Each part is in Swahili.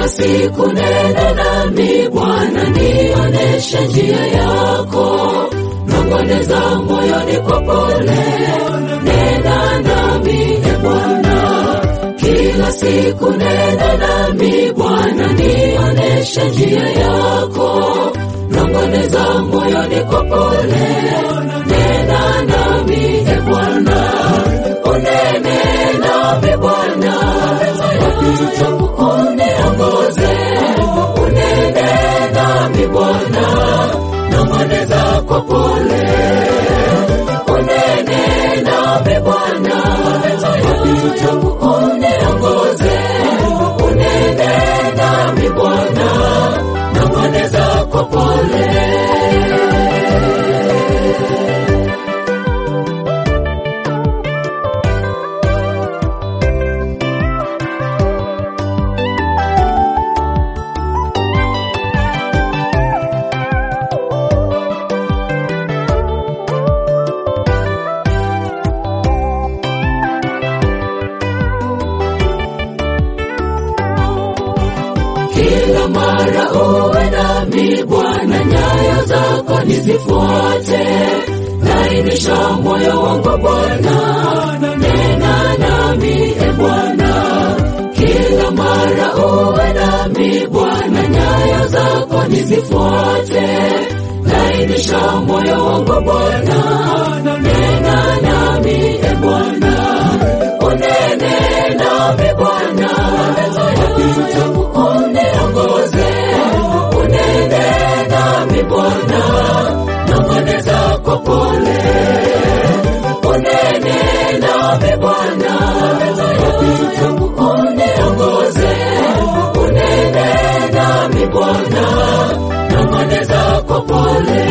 kila siku nena nami Bwana, nioneshe njia yako, nongoneza moyoni kwa pole, nena nami e Bwana, kila siku nena nami Bwana, nioneshe njia yako, nongoneza moyoni kwa pole, nena nami e Bwana, unene nami Bwana, wapita uniongoze, unene nami Bwana, nongoneza kwa pole, unene nami Bwana, wapita uniongoze, unene nami Bwana, nongoneza kwa pole. kila mara uwe nami Bwana, nyayo zako nizifuate, lainisha moyo wangu Bwana, nena nami e Bwana, kila mara uwe nami Bwana, nyayo zako nizifuate, lainisha moyo wangu Bwana, nena nami e Bwana, unene nami Bwana, wapita uniongoze, unene nami Bwana, nongoneza kwa pole, unene nami Bwana, wapita uniongoze, unene nami Bwana, nongoneza kwa pole.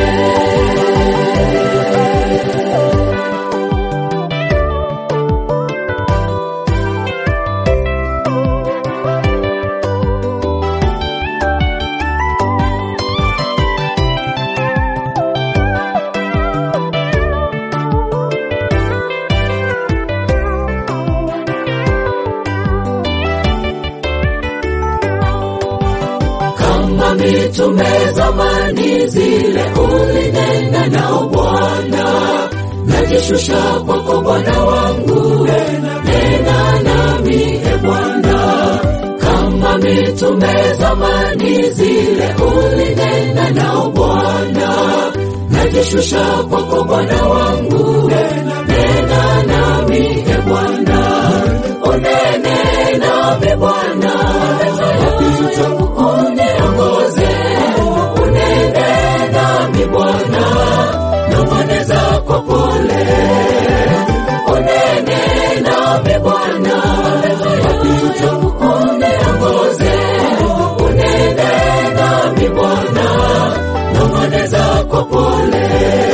kama mitume zamani zile ulinena nao Bwana, najishusha kwako Bwana wangu, nena nami e Bwana. Kama mitume zamani zile ulinena nao Bwana, najishusha kwako Bwana wangu, nena nami e Bwana, unene nami Bwana, wapita uniongoze, unene nami Bwana, nongoneza kwa pole, unene nami Bwana, wapita uniongoze, unene nami Bwana, nongoneza kwa pole,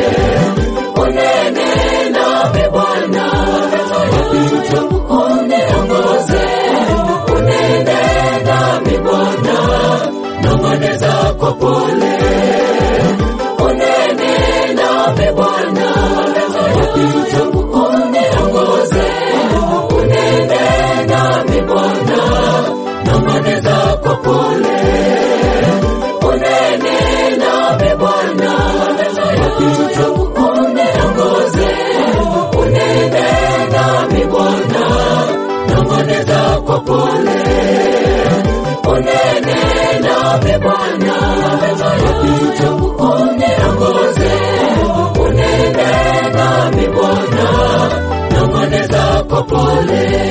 unene nami Bwana, wapita uniongoze, unene nami Bwana, nongoneza kwa pole, unene nami Bwana, wapita uniongoze, unene nami Bwana, nongoneza kwa pole, unene nami Bwana, wapita uniongoze, unene nami Bwana, nongoneza kwa pole, unene nami Bwana, wapita uniongoze, unene nami Bwana, nongoneza kwa pole.